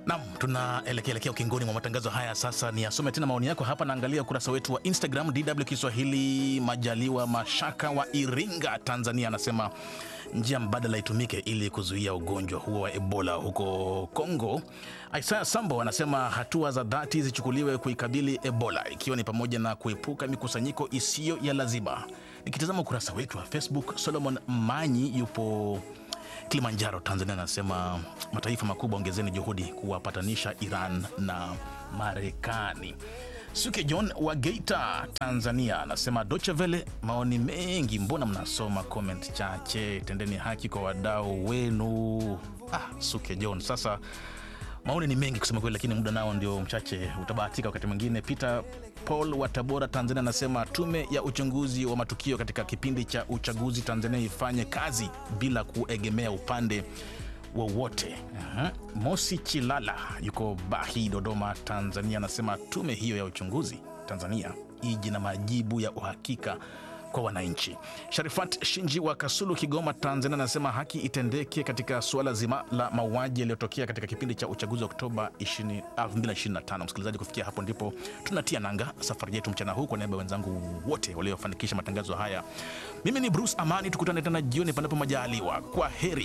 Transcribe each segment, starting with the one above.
Nam, tunaelekea elekea ukingoni mwa matangazo haya. Sasa ni asome tena maoni yako hapa. Naangalia ukurasa wetu wa Instagram DW Kiswahili. Majaliwa Mashaka wa Iringa, Tanzania, anasema njia mbadala itumike ili kuzuia ugonjwa huo wa Ebola huko Kongo. Isaya Sambo anasema hatua za dhati zichukuliwe kuikabili Ebola, ikiwa ni pamoja na kuepuka mikusanyiko isiyo ya lazima. Nikitazama ukurasa wetu wa Facebook, Solomon Manyi yupo Kilimanjaro, Tanzania, anasema mataifa makubwa ongezeni juhudi kuwapatanisha Iran na Marekani. Suke John wa Geita, Tanzania, anasema Deutsche Welle, maoni mengi, mbona mnasoma comment chache? Tendeni haki kwa wadau wenu. Ah, Suke John, sasa maoni ni mengi kusema kweli, lakini muda nao ndio mchache, utabahatika wakati mwingine. Peter Paul wa Tabora, Tanzania, anasema tume ya uchunguzi wa matukio katika kipindi cha uchaguzi Tanzania ifanye kazi bila kuegemea upande wowote. Aha. Mosi Chilala yuko Bahi, Dodoma, Tanzania, anasema tume hiyo ya uchunguzi Tanzania iji na majibu ya uhakika kwa wananchi. Sharifat Shinji wa Kasulu, Kigoma, Tanzania, anasema haki itendeke katika suala zima la mauaji yaliyotokea katika kipindi cha uchaguzi wa Oktoba 20 2025. Msikilizaji, kufikia hapo ndipo tunatia nanga safari yetu mchana huu. Kwa niaba ya wenzangu wote waliofanikisha matangazo haya, mimi ni Bruce Amani. Tukutane tena jioni panapo majaliwa. Kwa heri.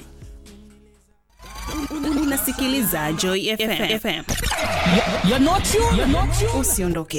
Unasikiliza Joy FM. You're not you. You're not you. Usiondoke.